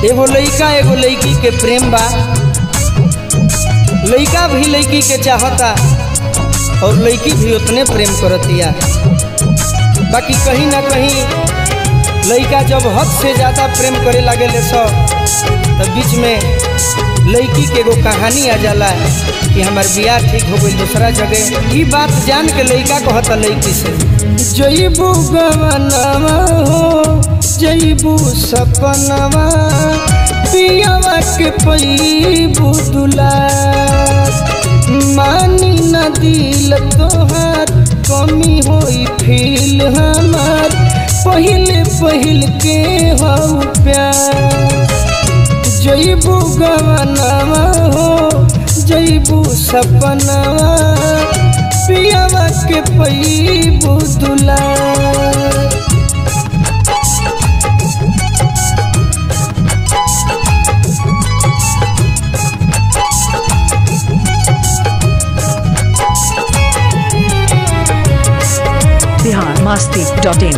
एगो लइका एगो लइकी के प्रेम बा लइका भी लइकी के चाहता और लइकी भी उतने प्रेम करतिया बाकी कहीं ना कहीं लइका जब हद से ज़्यादा प्रेम करे लगे ले सब तब बीच में लड़की के एगो कहानी आ जाला कि हमार बियाह ठीक हो गई दूसरा जगह ई बात जान के लड़का कहता लड़की से जईबू गवनवा हो जईबू सपनवा पियावा के पैबू दुलार मानी न दिल तोहार कमी होई फील हमार पहिल पहिल के हो प्यार जईबू गवनवा हो जईबू सपनवा पियावा के पैबू दुलार बिहार मास्ती डॉट इन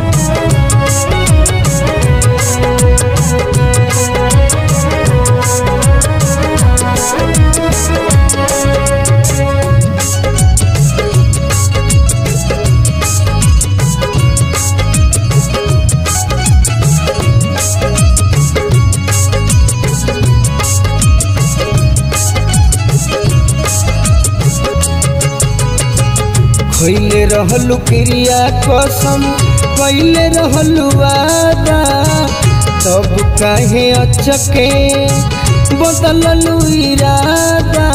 खैले रहलू क्रिया कसम कैले रहलू वादा तब काहे अचके बदललू इरादा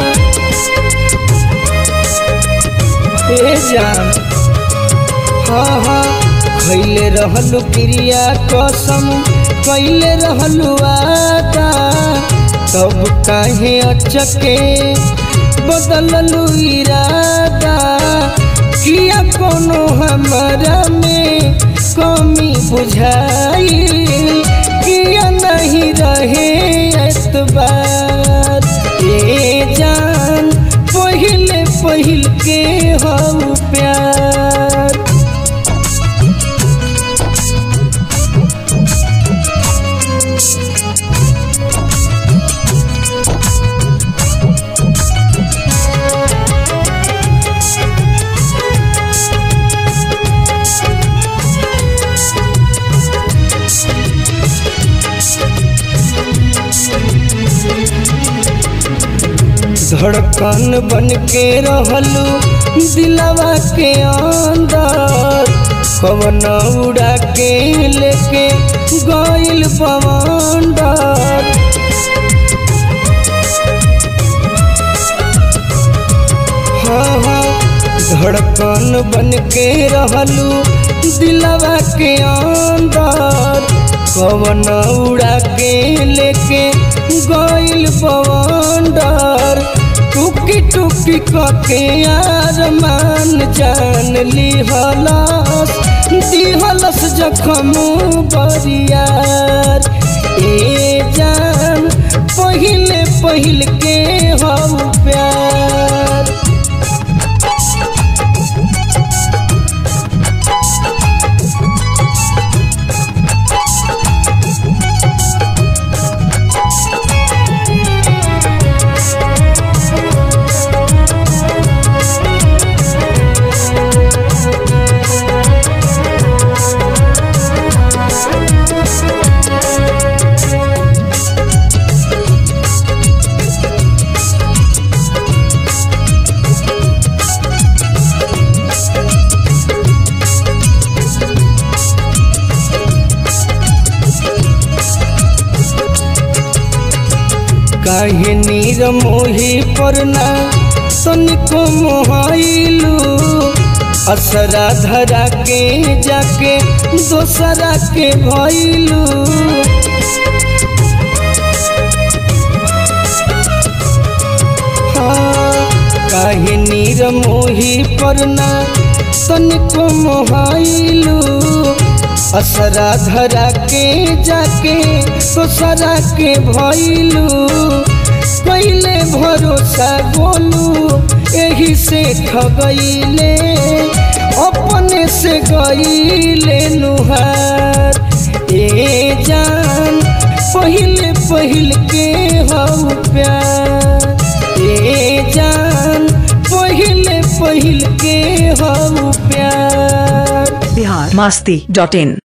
ए जान हाँ हाँ खैले रहलू क्रिया कसम कैले रहलू वादा तब काहे अचके बदललू इरादा किया कोनो हमारा में कमी बुझाई किया नहीं रहे एतबार ए जान पहले पहिल के हो प्यार धड़कन बन के रहलू दिलवा के अंदर कवन उड़ा के लेके गइल पवंडर हाँ हाँ धड़कन बन के रहलू दिलवा के अंदर कवन उड़ा के लेके गइल पवंडर टुकी टुकी कके आरमान जान लिहलस दिहलस जखम बरियार ए जान पहिले पहिल के हम प्यार काहे नीर मोही परना तनिको मोहाइलू असरा धरा के जाके दोसरा के भइलू हाँ काहे नीर मोही परना तनिको मोहाइलू असरा धरा के जाके दोसरा के भइलू पहले भरोसा बोलू यही से ठगैले अपने से गईले नुहार ए जान पहले पहिल के हऊ प्यार ए जान पहिले पहिल के हऊ प्यार बिहार मस्ती डॉट इन